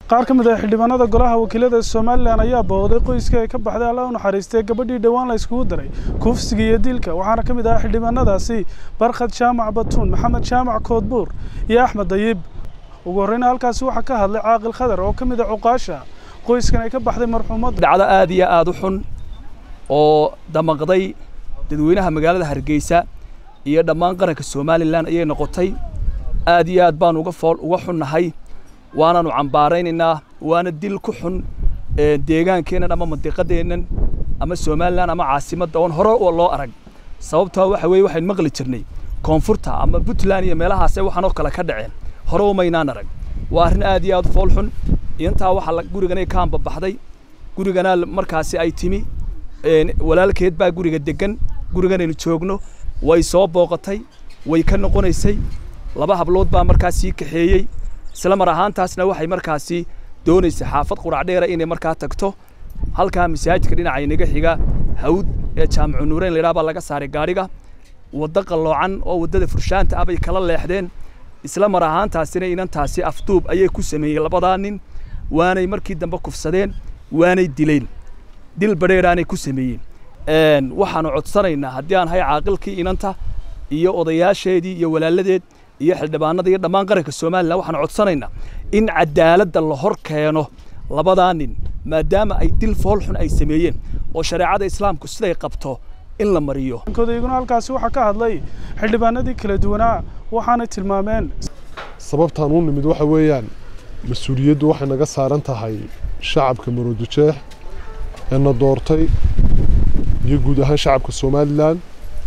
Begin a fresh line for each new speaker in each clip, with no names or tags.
qaar ka mid ah xildhibaanada golaha wakiilada somalilan ayaa booqday qoyska ay ka baxday alla u naxariistay gabadhii dhowaan la iskugu daray kufsiga iyo dilka waxaana ka mid ah xildhibaanadaasi barkhad jaamac batuun maxamed jaamac koodbuur iyo axmed dayib ugu horreyna halkaasi waxaa ka hadlay caaqil khadar oo ka mid ah cuqaasha qoyskan ay ka baxday marxuumadda
dhacdo aad iyo aad u xun oo damaqday dadweynaha magaalada hargeysa iyo dhammaan qaranka somalilan ayay noqotay aad iyo aad baan uga fool uga xunnahay waanaanu cambaaraynaynaa waana dil ku xun deegaankeennan ama mandiqadeennan ama somalilan ama caasimadda oon hore loo arag sababtoo waxa weeye waxaynu maqli jirnay koonfurta ama puntland iyo meelahaase waxaan oo kale ka dhaceen hore umaynaan arag waa arrin aad iyo aad u fool xun intaa waxaa guriganay ka ambabaxday guriganaa markaasi ay timi walaalkeed baa guriga degan guriganaynu joogno way soo booqatay way ka noqonaysay laba hablood baa markaas sii kaxeeyey isla mar ahaantaasna waxay markaasi doonaysay xaafad qurac dheera inay markaa tagto halkaa masaajidka dhinaca inaga xiga hawd ee jaamicu nuureyn la yidhaha baa laga saaray gaadhiga waddo qalloocan oo waddada furshaanta ah bay kala leexdeen isla mar ahaantaasina inantaasi afduub ayay ku sameeyey labadaa nin waanay markii dambe kufsadeen waanay dileen dil badheedhaanay ku sameeyeen waxaanu codsanaynaa haddii aan hay caaqilkii inanta iyo odayaasheedii iyo walaaladeed iyo xildhibaanada iyo dhammaan qaranka somalilan waxaanu codsanaynaa in cadaaladda la hor keeno labadaa nin maadaama ay dil fool xun ay sameeyeen oo shareecada islaamku siday qabto in la mariyo
kodayguna halkaasi waxaa ka hadlay xildhibaanadii kala duwanaa waxaanay tilmaameen
sababtaan u nimid waxa weeyaan mas-uuliyaddu waxay naga saaran tahay shacabka maroodijeex ee na doortay iyo guud ahaan shacabka somalilan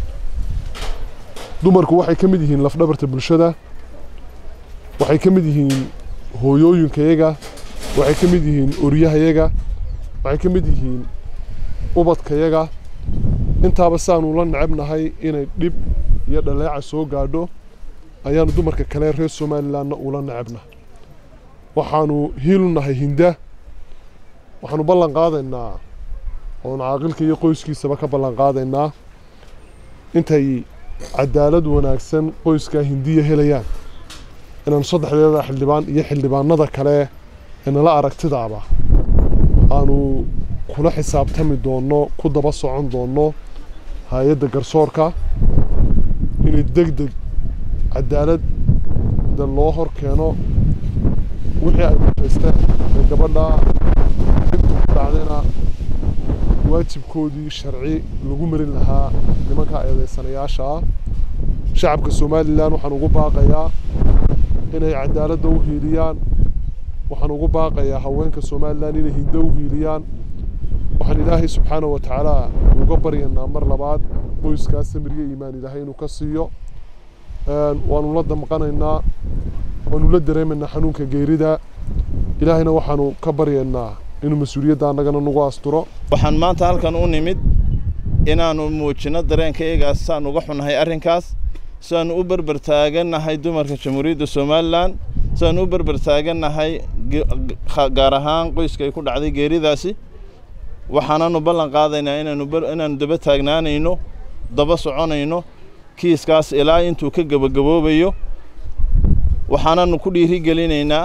dumarku waxay ka mid yihiin lafdhabarta bulshada waxay ka mid yihiin hooyooyinkayaga waxay ka mid yihiin oryahayaga waxay ka mid yihiin ubadkayaga intaaba saanu la necabnahay inay dhib iyo dhaleeca soo gaadho ayaanu dumarka kale reer somalilanna ula necabna waxaanu hiilu nahay hinda waxaanu ballan qaadaynaa oonu caaqilka iyo qoyskiisaba ka ballan qaadaynaa intay cadaalad wanaagsan qoyskaa hindiya helayaan inaanu saddexdeeda xildhibaan iyo xildhibaanada kale ee nala aragtidaaba aanu kula xisaabtami doonno ku daba socon doonno hay-adda garsoorka inay deg deg cadaaladda loo hor keeno wixii ay mutaysteen ee gabadha dhibka ku dhacdayna waajibkoodii sharci lagu marin lahaa nimanka eedaysanayaasha ah shacabka somalilan waxaan ugu baaqayaa inay cadaaladda u hiiliyaan waxaan ugu baaqayaa haweenka somalilan inay hindo u hiiliyaan waxaan ilaahay subxaana wa tacaala uga baryanaa mar labaad qoyskaas samiryo iimaan ilaahay inuu ka siiyo waanu la damqanaynaa waanu la dareemaynaa xanuunka geerida ilaahayna waxaanu ka baryaynaa inuu mas-uuliyadda annagana nagu asturo
waxaan maanta halkan u nimid inaannu muujinno dareenkaegaas saan uga xunnahay arrinkaas siaannu u berber taagannahay dumarka jamhuuriyadda somalilan siaannu u berber taagannahay gaar ahaan qoyska ay ku dhacday geeridaasi waxaananu ballan qaadaynaa inaannu daba taagnaanayno daba soconayno kiiskaas ilaa intuu ka gebagaboobayo waxaananu ku dhiirigelinaynaa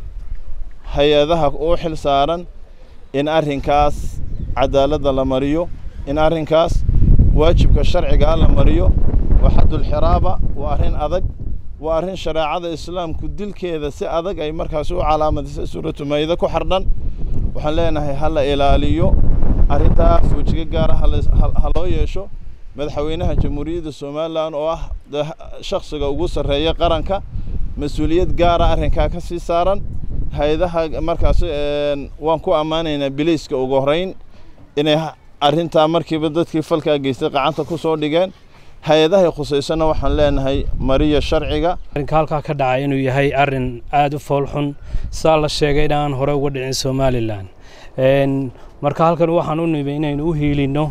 hay-adaha u xil saaran in arrinkaas cadaaladda la mariyo in arrinkaas waajibka sharcigaa la mariyo waa xaddulxiraaba waa arrin adag waa arrin shareecada islaamku dilkeeda si adag ay markaas u calaamadisay suuratu maayida ku xardhan waxaan leenahay ha la ilaaliyo arrintaas wejiga gaara ha loo yeesho madaxweynaha jamhuuriyadda somalilan oo ah shakhsiga ugu sarreeya qaranka mas-uuliyad gaara arrinkaa ka sii saaran hay-adaha markaas waan ku ammaanaynaa biliiska ugu horrayn inay arrintaa markiiba dadkii falkaa geystay qacanta ku soo dhigeen hay-adahay khusaysana waxaan leenahay mariya sharciga
arrinka halkaa ka dhacay inuu yahay arrin aada u foolxun saa la sheegay in aan hore uga dhicin somalilan marka halkan waxaan u nimi inaynu u hiilinno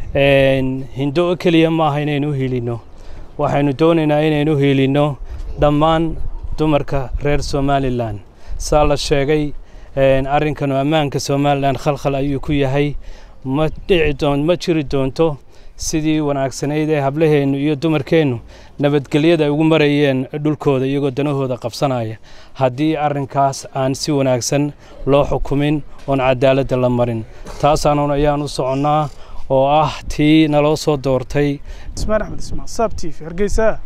hindo o keliya maaha inaynu u hiilinno waxaynu doonaynaa inaynu u hiilinno dhammaan dumarka reer somalilan saa la sheegay arrinkanu ammaanka somalilan khalkhal ayuu ku yahay ma dhici doon ma jiri doonto sidii wanaagsanayd ee hablaheennu iyo dumarkeennu nabadgelyada ay ugu marayeen dhulkooda iyagoo danahooda qabsanaya haddii arrinkaas aan si wanaagsan loo xukumin oon cadaaladda la marin taasaanun ayaan u soconnaa oo ah tii naloo soo doortay
ismaan axmed ismaan saab t v hargeysa